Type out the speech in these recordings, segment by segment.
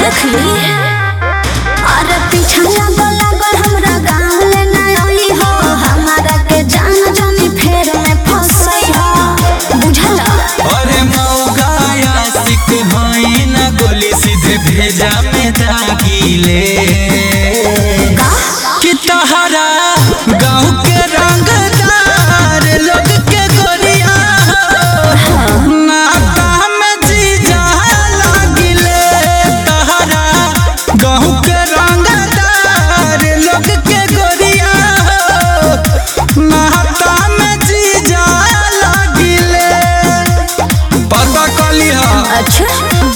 देखली अरे पीछा लागल लागल हमरा गाँव ले ना आई हो हमारा के जान जानी फेर में फंसई हो बुझला अरे मौगाया सिक भई न गोली सीधे भेजा में दागिले कि तहरा गाँव के रंगदार लोग के गोरिया हो, नाता में जीजा लागिले तहरा गाँव के रंगदार लोग के गोरिया हो, नाता में जीजा लागिले पता कली हा अच्छा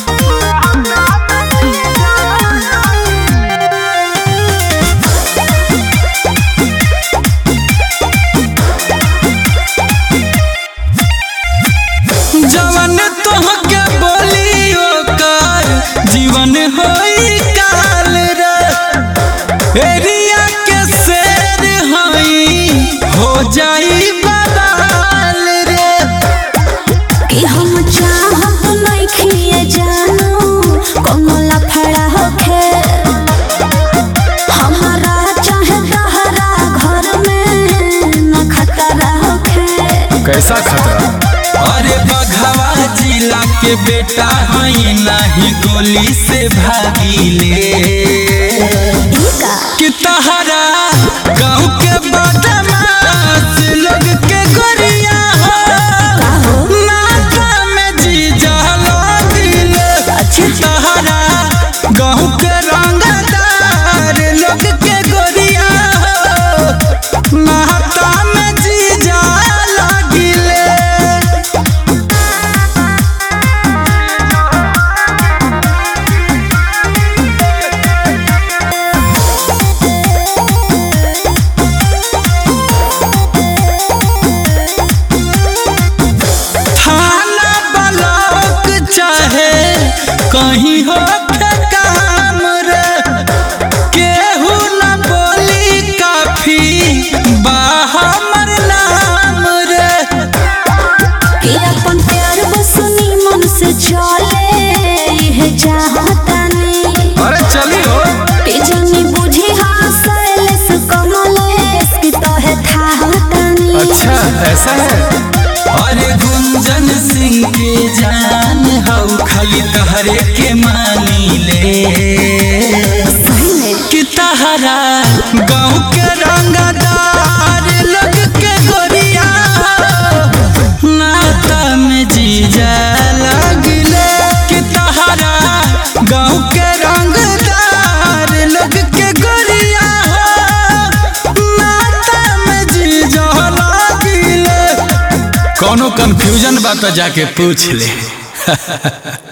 जवन तोहके बोली ओकर जीवन होई काल रे एरिया के शेर हई हो जाई बवाल रे कि हम चाहत नइखिए जानू कोनो लफड़ा होखे हमारा चाहे तहरा घर में न खतरा होखे कैसा खतरा अरे बघवा जिला के बेटा हई नाही गोली से भागीले ई का कि तहरा गाँव के बदमाश लोग के गोरिया हो का हो नाता में जीजा लागिले अच्छा तहरा गाँव के रंगदार लोग के गोरिया हो नाता में जीजा लागिले थाना ब्लॉक चाहे कहीं हो के काम रे केहू न बोली काफी बा हमर नाम रे कि अपन प्यार बसनी मन से चले यह चाहतानी अरे चली हो कि जानी बुझी हासलेस कमलेस कि तोहे थाहतानी ऐसा है अरे गुंजन सिंह के जान हऊ खाली तहरे के मानी ले सही में कि तहरा गाँव के रंगदार लोग के गोरिया हो, नाता में जीजा लगले कि तहरा गाँव के रंगदार लोग के गोरिया हो, नाता में जीजा लगले कोनो कंफ्यूजन बा तो जाके पूछ ले